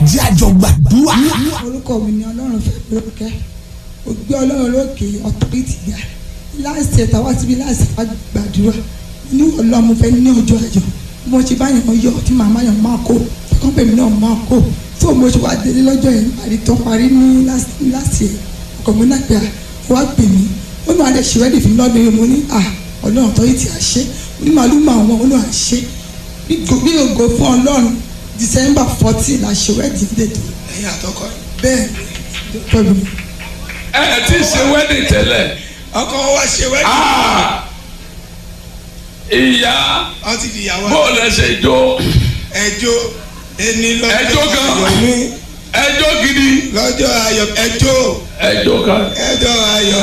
jẹ́ àjọ gbàdúrà. orúkọ mi ni ọlọ́run fẹ́ lórúkẹ́ ó gbé ọlọ́run lókè ọ̀tọ́rìtì ga láìsí ẹ̀ta wá síbi láìsí ẹ̀ta gbàdúrà ní ọlọ́run fẹ́ ní ọjọ́ àjọ bí wọ́n ṣe bá yàn yọ tí màmá yàn máa kó tọkàn pèmí náà máa kó fún mo ṣe wá délé lọ́jọ́ yẹn parí tán parí ní láti ẹ̀ ọkọ̀ mi náà pé à wá pè mí ó ní alẹ́ ṣe wẹ́dì fún mi lọ́dún yìí mo ní à ọlọ́run ọ̀tọ́rìtì àṣẹ ní màálù máa wọn ó ní àṣẹ bí ògo fún ọlọ́run December fourteen la ṣe wẹ́dì dètò ẹ̀yin àtọkọ yìí. bẹ́ẹ̀ pẹ̀lú mi. ẹ ẹ ti ṣe wedding tẹ́lẹ̀ ọkọ wa ṣe wẹ́dì. Ah! ìyá wọ́n ti di ìyàwó bó lẹ ṣe jó ẹjọ́ ẹni lọ́jọ́ Ẹjọ́ gan. ayọ̀ mi ẹjọ́ gidi lọ́jọ́ ayọ̀ ẹjọ́ ẹjọ́ kan ẹjọ́ ayọ̀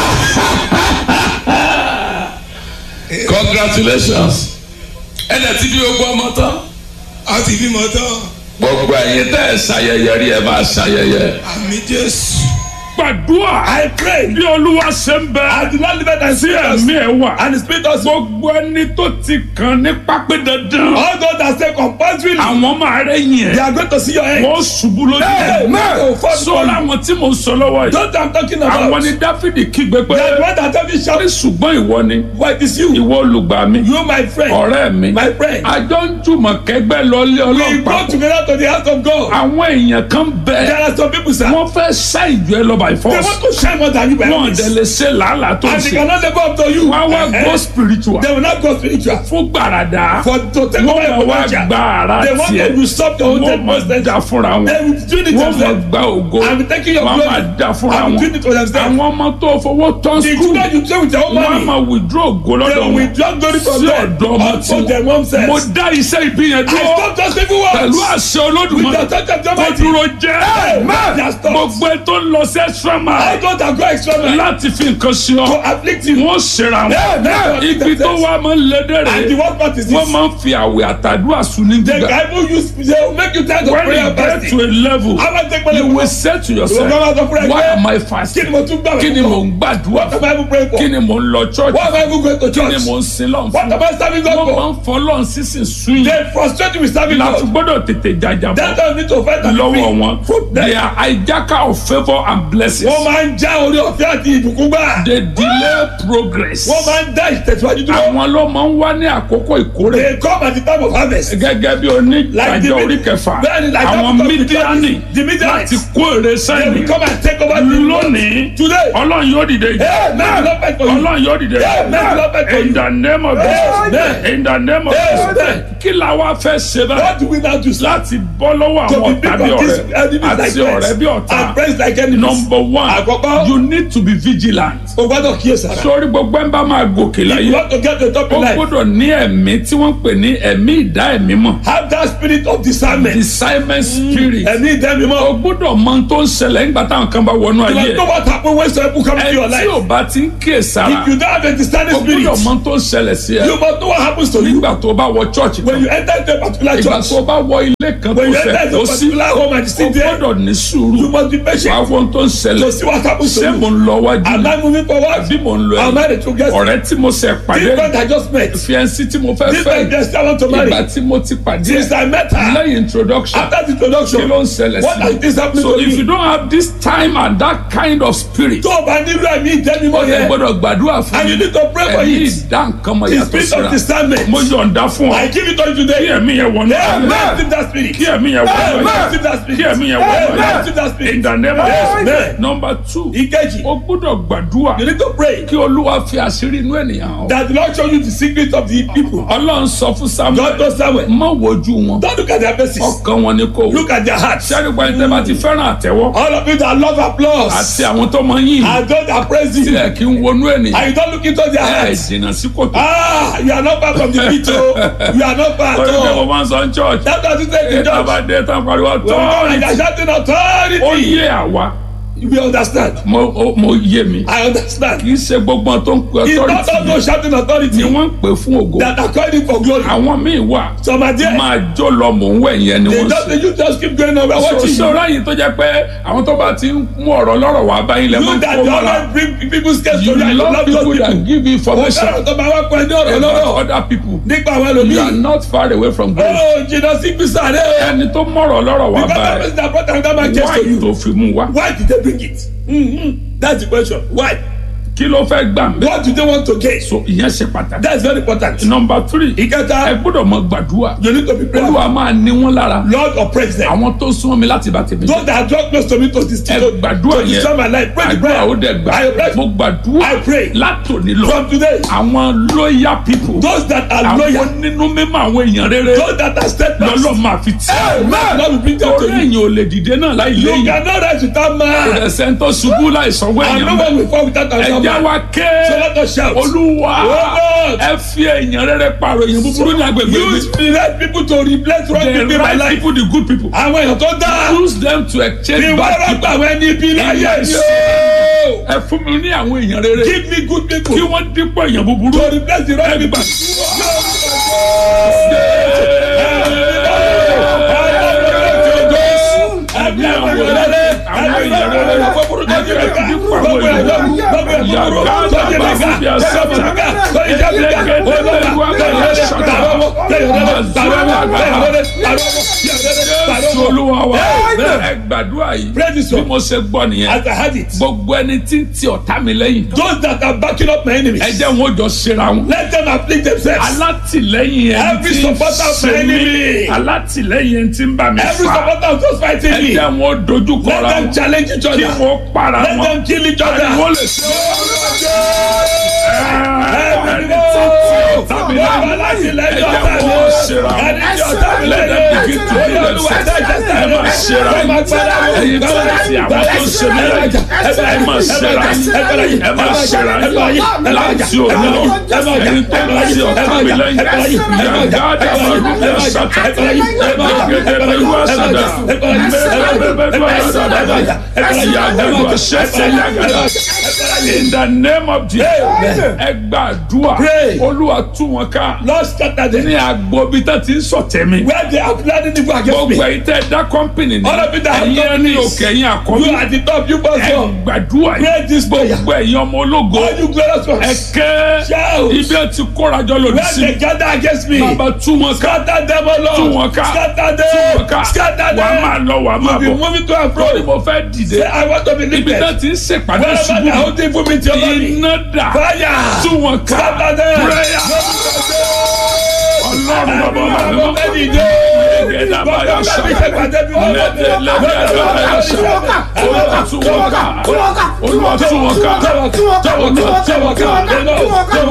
congratulations ẹ dẹ̀ ti bí gbogbo ọmọ tán wọ́n ti bímọ tán gbogbo ẹ̀yin tẹ́ ẹ ṣayẹyẹ rí ẹ máa ṣayẹyẹ. àmì Jésù. gbàdúrà. I pray. bí olúwa ṣe ń bẹ. I do not live it and see ẹ̀mí ẹ̀ wà. and the spirit of. gbogbo ẹni tó ti kàn ní pápẹ́ dandan. all those that say compulsory. àwọn máa rẹ̀ yẹn. they are going to see your end. wọ́n ṣubú lójú. Hey, man. sọ́ra àwọn tí mo sọ lọ́wọ́ yìí. Don't I'm talking about. àwọn ni dáfídì kígbe pé. They are the one that tell me shout. ní ṣùgbọ́n ìwọ ni. Why it is you? ìwọ olùgbà mi. You my friend. ọ̀rẹ́ mi. My friend. àjọ ń jùmọ̀ kẹgbẹ́ lọ́lé We ọlọ́pàá. go together to the house of God. àwọn èèyàn kan There bẹ. are some people sir. wọ́n fẹ́ ṣá ìjọ ẹ lọ by They force. want to shine more than you by wọ́n this. dẹ̀ lè ṣe làálàá tó ń And they ṣe. cannot live up to you. wọ́n á wá Eh, go spiritual. They will not go spiritual. fún gbàràdà. For to take over wọ́n your máa wá potential. gba ara They want to tiẹ̀. usurp your own wọ́n máa potential. da fúnra wọn. They will do it wọ́n máa themselves. gba ògo. I'm taking your wọ́n glory. máa da fúnra I'm wọn. doing it for themselves. àwọn ọmọ tó fowó tán The skul. children you play with your own wọ́n á money. máa withdraw ògo They lọ́dọ̀ will wọn. withdraw glory from sí them. ọ̀dọ̀ ọmọ Unto tí them themselves. mo dá iṣẹ́ ìbí yẹn I dúró. stop those people pẹ̀lú words. àṣẹ With olódùmarè. the touch of the kó mighty. dúró jẹ́. Amen. They are stopped. gbogbo ẹ tó ń lọ sí extra I mile. don't have go extra mile. láti fi nǹkan sí To ọ. afflict you. wọ́n ṣera Amen. wọn. ibi tó wá máa ń lédè And the rè. worst part is wọ́n this. máa ń fi àwẹ̀ àtàdúrà sùn ní The gbígbà. Bible use they will make you tired of when prayer you and get fasting. to a level How about take you money? will say to yourself Ìwọ gbọ́dọ̀ sọ fúnra ẹ why pé, am I Kí fasting ni mo tún gbà kí ni mò ń gbàdúrà What am I even praying for? kí ni mò ń lọ church Why am I even going to kí ni church? mò ń sin lọ́n What fún am I serving God wọ́n máa for? ń fọlọ́n sísìn sún yìí They frustrate you with serving láti God. gbọ́dọ̀ tètè jàjàbọ̀ That time need to fight and be lọ́wọ́ free. wọn Fruit they them. are hijacker of favour and blessings Wọ́n máa ń já orí ọ̀fẹ́ àti ìbùkún gbà. they delay progress Wọ́n máa ń dá ìtẹ̀síwájú dúró. àwọn ló máa ń wá ní àkókò ìkórè They come at the time of harvest. gẹ́gẹ́ bí Like the onídàájọ́ mid- orí kẹfà Bẹ́ẹ̀ni, like that àwọn because the mídíánì the Midianites, láti kó èrè They will sẹ́yìn come and take over the lónìí Today. ọlọ́run yóò dìde Amen. Lord, fight for you. ọlọ́run yóò dìde Amen. Lord, fight for you. in the name of Jesus Amen. in the name of Amen. Jesus kí la wá fẹ́ ṣe báyìí What do we now do? sir? láti bọ́ lọ́wọ́ To àwọn be ọ̀tá big bí of this ọ̀rẹ́ enemies like àti ọ̀rẹ́ bí friends and ọ̀tá friends like enemies. number one Àkọ́kọ́. you need to be vigilant O gbọ́dọ̀ kíyèsára. sórí gbogbo ẹ̀ ń bá máa gòkè You láyé want to get to the top ó in life. gbọ́dọ̀ ní ẹ̀mí tí wọ́n ń pè ní ẹ̀mí ìdá ẹ̀mí mọ̀ Have that spirit of discernment. discernment spirit Ẹ̀mí ìdẹ́mi o mọ́. gbọ́dọ̀ mọ ohun tó ń ṣẹlẹ̀ nígbà táwọn kan bá wọnú You ayé must know what happen when some people come into your ẹ tí life. ò bá ti ń kíyè sára If you don't have a discerning o spirit, gbọ́dọ̀ mọ ohun tó ń ṣẹlẹ̀ sí ẹ you must know what happens to you nígbà tó bá wọ church when kan you enter into a particular ìgbà church. tó bá wọ ilé kan tó When you fẹ́ enter into kó a sí particular home and you o sit there, gbọ́dọ̀ ní you sùúrù must be wàá patient wọ ohun tó ń to ṣẹlẹ̀ see what happens to ṣé mo you. ń lọ wájú Am I moving forward? bí mo ń lọ Am I ẹ̀yìn the true guest? ọ̀rẹ́ tí mo ṣe pàdé This friend I just met. fiẹ́nsì tí mo fẹ́ This fẹ́ friend just I want to marry. ìgbà tí mo ti pàdé Since I met her, lẹ́yìn introduction after the kí introduction, ló ń ṣẹlẹ̀ what has sí this happened so to if you me? don't have this time and that kind of spirit Tó o bá nílò ẹ̀mí ìdẹ́mi ó mọ́ yẹ yẹn, gbọ́dọ̀ gbàdúrà fún and you mi need to pray for ẹ̀mí it. ìdá nǹkan mọ̀ The yàtọ̀ spirit síra of discernment. mo yọ̀ǹda fún ọ I give it to you kí today. ẹ̀mí yẹn wọnú Amen. ayé Receive that spirit. kí ẹ̀mí yẹn wọnú Amen. ayé Receive that spirit. kí ẹ̀mí yẹn wọnú Amen. ayé Receive that spirit. in the name of Amen. Jesus number two Ìkejì, o gbọ́dọ̀ gbàdúrà you need to pray kí olúwa fi àṣírí inú ènìyàn hàn that the Lord show you the secret of the people. ọlọ́run sọ fún God samuel knows Samuel. má wojú wọn Don't look at their faces. ọkàn wọn ni kò wò Look at their hearts. sẹ́ni gba ẹni tẹ́ bá ti fẹ́ràn àtẹ́wọ́ All of you that love applause àti àwọn tó máa ń yìn and those that praise you, tilẹ̀ kí ń wọnú ènìyàn and you don't look into their ẹ̀ hearts. jìnnà sí kòtò. Ah, you are not far from the pit, oh. You are not far at torí pé mo all. máa ń sọ ní church That doesn't take the ètò judge. àbádé tán pariwo When we come and they authority are shouting ó authority. yé àwa We understand. mo o- mo yé mi I understand. kì í ṣe gbogbo tó ń pe It's not all authority those shouting ni authority wọ́n ń pè fún ògo that are calling for glory. àwọn míì wà Some are there. máa jó lọ mò ń wẹ̀ yẹn ni They wọ́n just, ṣe. they you just keep going on. We're watching you. ṣọ́ra yìí tó jẹ́ pé àwọn tó bá ti ń mú ọ̀rọ̀ lọ́rọ̀ wá báyìí lẹ́ máa You ń that kó you mọ́ra always bring people's case you to you and you love love people those that people. give you Ó information fẹ́ràn tó máa wá pẹ́ ní ọ̀rọ̀ about lọ́rọ̀ other people nípa àwọn you are ẹlòmíì. not far away from grace Ó jìnnà sí gbèsè rẹ̀ o. ẹni tó mọ̀rọ̀ lọ́rọ̀ wá Because that báyìí person that brought another man case why to you. tó fi mú wá Why did they bring it? Mm-hmm. That's the question. Why? kí ló fẹ́ gbà mí. What do they want to gain? so ìyẹn ṣe pàtàkì. That's very important. number three ẹ Ìkẹta, gbọ́dọ̀ mọ gbàdúrà you need to be prayerful. olúwa máa ní wọn lára Lord oppress them. àwọn tó súnmọ́ mi láti bá tèmi Those that are drawn close to me to this ẹ to, gbàdúrà to destroy my yẹn life. Pray the àdúrà prayer. ó dẹ̀ gbà I pray mo gbàdúrà I pray. látòní lọ from today. àwọn loyal people Those that are àwọn loyal. nínú mímọ́ àwọn èèyàn rere Those that are steadfast. lọ́lọ́ máa fi tì Amen. Lord will bring them torí to you. èèyàn ò lè dìde náà láì You léyìn cannot rise without man. ẹsẹ̀ tó ṣubú láì sanwó And no èèyàn one will fall without another ẹ̀já man. wa ké So let us shout. olúwa Oh Lord. ẹ fi èèyàn rere pààrọ̀ èèyàn búburú ní agbègbè mi Use the right people to replace wrong the people in my right life. people the good people Àwọn èèyàn tó dáa. use them to exchange Ìwọ bad rọ́gbà people àwọn ẹni ibi láyé Yes. ni o. ẹ fún mi ní àwọn èèyàn rere Give me good people kí wọ́n dípò èèyàn búburú to replace the wrong ẹ people. gbà. Ẹbí àwọn èèyàn rere. Ẹbí àwọn èèyàn rere. Gbogbo èèyàn rere. Gbogbo èèyàn rere. Gbogbo èèyàn búburú. Sọ́jí mi ká. Sọ́jí mi ká. Sọ́jí jẹ́ mi ká. Olúwa. Kéèyàn rere. Tàrọ́ wọ́. Kéèyàn rere. Tàrọ́ wọ́. Kéèyàn rere. Tàrọ́ wọ́. Kéèyàn rere. Tàrọ́ Jésù wọ́. olúwa wa Amen. ẹ gbàdúrà yìí Pray this bí one. mo ṣe gbọ́ nìyẹn As I had it. gbogbo ẹni tí ń ti ọ̀tá mi lẹ́yìn Those that are backing up my enemies. ẹ jẹ́ wọn ó jọ ṣera wọn. Let them afflict themselves. alátìlẹ́yìn ẹni Every tí ń supporter of my ṣe mí enemy. alátìlẹ́yìn ẹni tí ń bá mi Every fà supporter of those fighting ẹ me. jẹ́ wọn ó dojú Let kọra them wọn challenge each kí other. wọ́n para Let wọn them kill each ariwo other. lè ṣe ẹni tí ń ti ọ̀tá mi lẹ́yìn ẹ jẹ́ wọn ó ṣera wọn let them begin to do themselves ẹ máa ṣera yín ẹ̀yin tí ń ti àwọn tó ń ṣe mí lẹ́yìn ẹ máa ṣera yín ẹ máa ṣera yín láti òní lọ ẹ̀yin tó ń ti ọ̀tá mi lẹ́yìn yàgádà màlúù ṣàtà ẹgbẹgbẹgbẹ ìlú àṣàdà mẹbẹbẹbẹ àṣàdà yàgàdù àṣẹṣẹ yàgàdà in the name of Jesus ẹ gbàdúrà Pray. olúwa tú wọn ká Lord scatter them. ní agbobi tó ti ń sọ̀tẹ̀ mi Where they are planning evil against gbogbo me. ẹ̀yin tẹ́ dá kọ́mpìnì ní All of you that have ẹ̀yin ẹni companies. òkè ẹ̀yin àkọ́bí You are the top, you must ẹ go. gbàdúrà Pray yìí this prayer. gbogbo ẹ̀yin ọmọ ológo All you glorious ẹ ones. kẹ́ Shout. ibi ẹ ti kórajọ lòdì Where sí they gather against me. bàbá tú wọn ká Scatter them, O Lord. tú wọn ká Scatter tú wọn them. ká Scatter wà á máa them. lọ wà á máa Be bọ̀ moving to and lórí fro. mo fẹ́ dìde Say, I want to be ibi lifted. náà ti ń ṣèpàdé Wherever ṣubú they are holding for me to over me. iná dà Fire. tú wọn ká Scatter them. prayer ọlọ́run bàbá Everyone bàbá of them dìde. ẹ̀ẹ́dá báyà Gbogbo ṣá ọgbà mi ṣe pàdé bí wọ́n lẹ́dẹ̀ lẹ́dẹ̀ báyà ṣá olúwa tú wọn ká olúwa tú wọn ká olúwa tú wọn ká olúwa tú wọn ká olúwa tú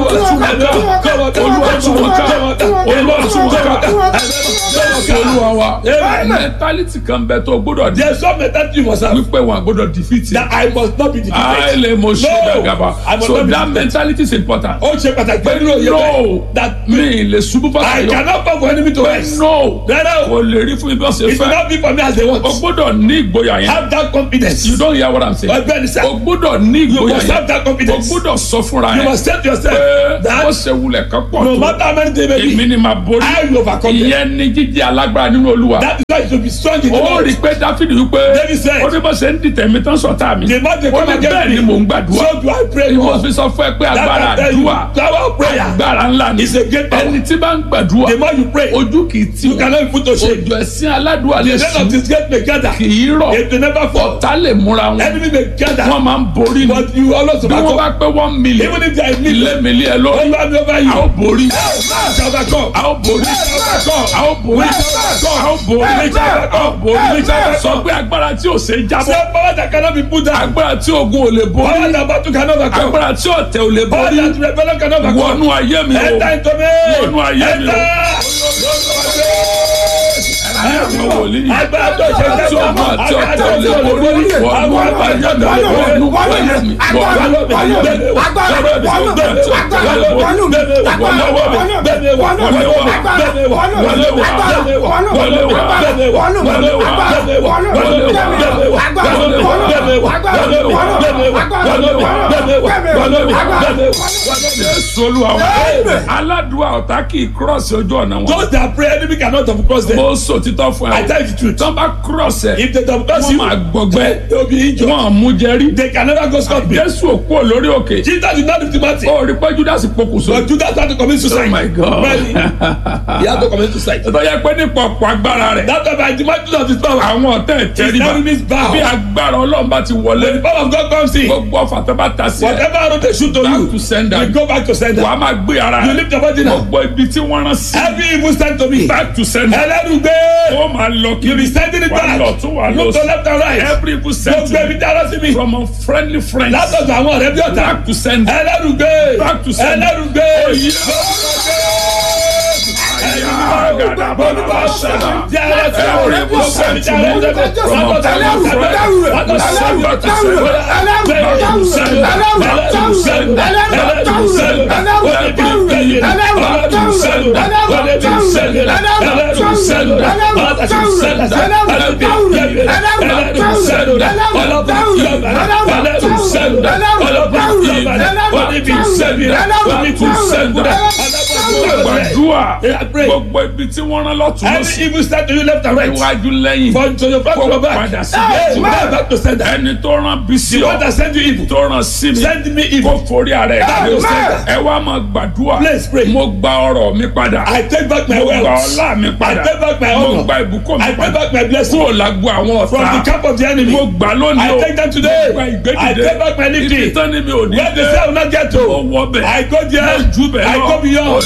wọn ká olúwa tú wọn ká jésù olúwa wa mẹtálítì kan bẹ tó gbọ́dọ̀ di There's some mentality you must have wípé wọn gbọ́dọ̀ defeat that I must not be defeated. àìlè mo ṣe No, dàgàbà I must so not be that defeated. mentality is important Ó ṣe pàtàkì pé nínú òye no bẹ́ẹ̀ that mi lè ṣubú I fàtàyọ cannot come for enemy to rise. no Rárá o, kò lè rí fún mi bí wọ́n ṣe it will fẹ́ not be for me as they want. o gbọ́dọ̀ ní ìgboyà yẹn Have that confidence. you don't hear what i'm saying Ọgbẹ́ni sá, o gbọ́dọ̀ ní you ìgboyà must have yẹn that o confidence. gbọ́dọ̀ sọ fúnra You yẹn must say to yourself pé that wọ́n ṣe wulẹ̀ kan pọ̀ no tó matter how many they may èmi be, ni màá borí I will overcome them. ìyẹn ni jíjẹ́ alágbára nínú olúwa That is why you should be strong in the ó Lord. rí i pé dáfídì wípé David said, ó ní bó ṣe ń dìtẹ̀ mi tán sọ̀tá mi The man they ó come ní against bẹ́ẹ̀ me. ni mò ń gbàdúrà So do I pray ni mo more. fi sọ fún ẹ pé That agbára I tell you, àdúrà power of prayer. agbára ńlá ni It's a great power. ẹni tí bá ń gbàdúrà The more you pray, ojú kì í tì you cannot be put to shame. ojú ẹ̀sìn aládùúgbò lè The end of sùn this gate may gather. kì í rọ̀ It will never fall. ọ̀tá lè múra wọn Enemy may gather. wọ́n máa ń borí ni But you always bí wọ́n overcome. bá pé one million Even if there is ilé need, mi lé ẹ lórí over me over a ó you. borí Shall overcome. a ó borí a ó borí a ó borí a ó borí sọ pé agbára tí ò ṣe é jábọ́ Say power that cannot be put down. agbára tí ogun ò lè Power borí that battle cannot overcome. agbára tí ọ̀tẹ̀ ò lè Power borí that rebellion cannot overcome. wọnú ayé mi o Enter into me. Wọnú ayé mi o. àwọn wòlíì Agbára tó ṣe tí ogun àti ọ̀tẹ̀ ò lè borí wọnú ayé mi wọnú ayé mi wọnú ayé mi gbẹmí wọ̀ gbẹmí wọ̀ gbẹmí wọ̀ gbẹmí wọ̀ gbẹmí wọ̀ gbẹmí wọ̀. Jésù Olúwa wa aládùúgbò ọ̀tá kì í cross ojú ọ̀nà wọn. Those that pray enemy cannot double cross them. mo sọ títọ́ fún I ẹ. tell you the truth. tọ́ bá cross ẹ̀ If they double cross wọ́n you, máa gbọgbẹ́ they will be injured. wọ́n mú jẹ́rí. They can never go scot free. Jésù òkú ò lórí òkè. Jesus did not lift him out. ó rí pé Judas pokùnso. But Judas had to commit suicide. Oh my God. Really? He had to commit suicide. tó yẹ pé nípa ọ̀pọ̀ agbára rẹ̀. That time by the might of his power. àwọn ọ̀tẹ̀ His tẹ́ríba enemies bow. bí agbára ọlọ́run bá ti When the wọlé power of God comes in, gbogbo ọ̀fà tó bá ta sí ẹ whatever arrow they shoot to back to you, sender you go back to sender. wàá máa gbé ara You lift your body now. gbogbo ibi tí wọ́n rán sí Every evil stand to me. back to sender Ẹlẹ́rùgbé. ó máa lọ You be kiri sending it wàá back. lọ tún wàá lọ Look to left and right. every evil Gbogbo ebi sentiment tí a rán sí mi. from unfriendly friends Látọ̀dọ̀ àwọn ọ̀rẹ́ bí ọ̀tá. back to sender Ẹlẹ́rùgbé. Back to sender. Ẹlẹ́rùgbé. gbàdúrà Yeah, pray. gbogbo ibi tí wọ́n rán lọ́tún Every lọ́sí evil stand to you left and right. iwájú lẹ́yìn From to your back to kó your back. padà sí Hey, bí man, back to sender. ẹni tó rán bí sí The ọ one that send you evil. tó rán sí mi Send me kó evil. forí ara ẹ̀ Back to sender. ẹ wá máa gbàdúrà Please pray. mo gba ọrọ̀ mi padà I take back my mo gba wealth. ọlá mi padà I take back my mo honor. gba ìbùkún mi I take padà back my blessing. kúrò lágbo àwọn From ọ̀tá the camp of the enemy. mo gbà lónìí I o take them today. mo gba I ìgbédìde take back my lifting. ibi tán ni mi ò ní Where they say I will not get mo to. wọ bẹ̀ I go there. mo jù bẹ̀ I lọ go beyond.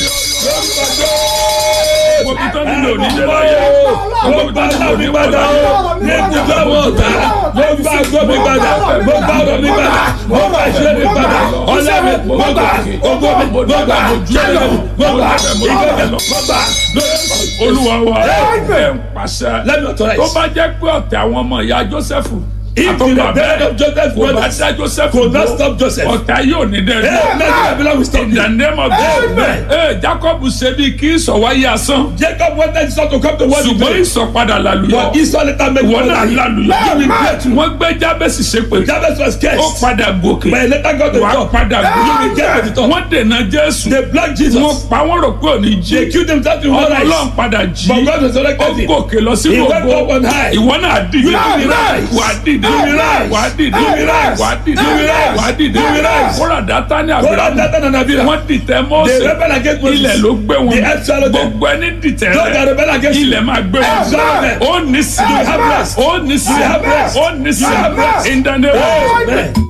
mo bí tán ni mi ò ní dé láyé Mo gba ọlá mi padà o. Ní ibùdó àwọn ọ̀tá. Mo gba àgọ́ mi padà. Mo gba ọ̀rọ̀ mi padà. Mo gba ìṣe mi padà. Ọlá mi mo gbà. Ogo mi mo gbà. Jẹ́lẹ̀ mi mo gbà. Ìgbẹ́kẹ̀ mo gbà. olúwa wa ẹ ń pàṣẹ Let me authorize. tó bá jẹ́ pé ọ̀tẹ̀ àwọn ọmọ ìyá Jósẹ́fù If the àtọ́gbà rebellion bẹ́ẹ̀ of Joseph kò bá brothers dá Jósẹ́fù could not dúró, stop Joseph. ọ̀tá yóò ní dẹ́ Hey, let the Babylon will stop in you. the name of Amen. Jesus ee Jacob ṣe bí kí ìsọ̀wáyé asán Jacob wanted Esau to come to world ṣùgbọ́n today. ìsọ̀padà làlùyọ But Esau later make ìwọ one náà lie. làlùyọ You will get to. wọ́n gbé Jábẹ́sì ṣépè Jabez was ó cursed. padà gòkè But he later got the wàá top. padà You will get to the gòkè top. wọ́n dènà Jésù They blocked wọ́n Jesus. pa wọ́n rò pé òní jí They killed themselves in ọmọ one Ọlọ́run eyes. padà jí But God ó resurrected him. gòkè lọ He sínú went up on ògo high. ìwọ náà dìde You will rise. wà á dìde You will rise. wà á dìde You will rise. wà á dìde You will rise. wà á dìde You will rise. kóra dátà ní Go àbúrò down Dathan and Abiram. wọ́n dìtẹ̀ They Mósè rebel against Moses. ilẹ̀ ló gbé wọn The earth swallowed them. gbogbo ẹni dìtẹ̀ Those that rẹ rebel against you. ilẹ̀ máa gbé wọn Amen. ó ní sí You have rest. ó ní sí You have rest. ó ní sí You have rest. in the name of Amen.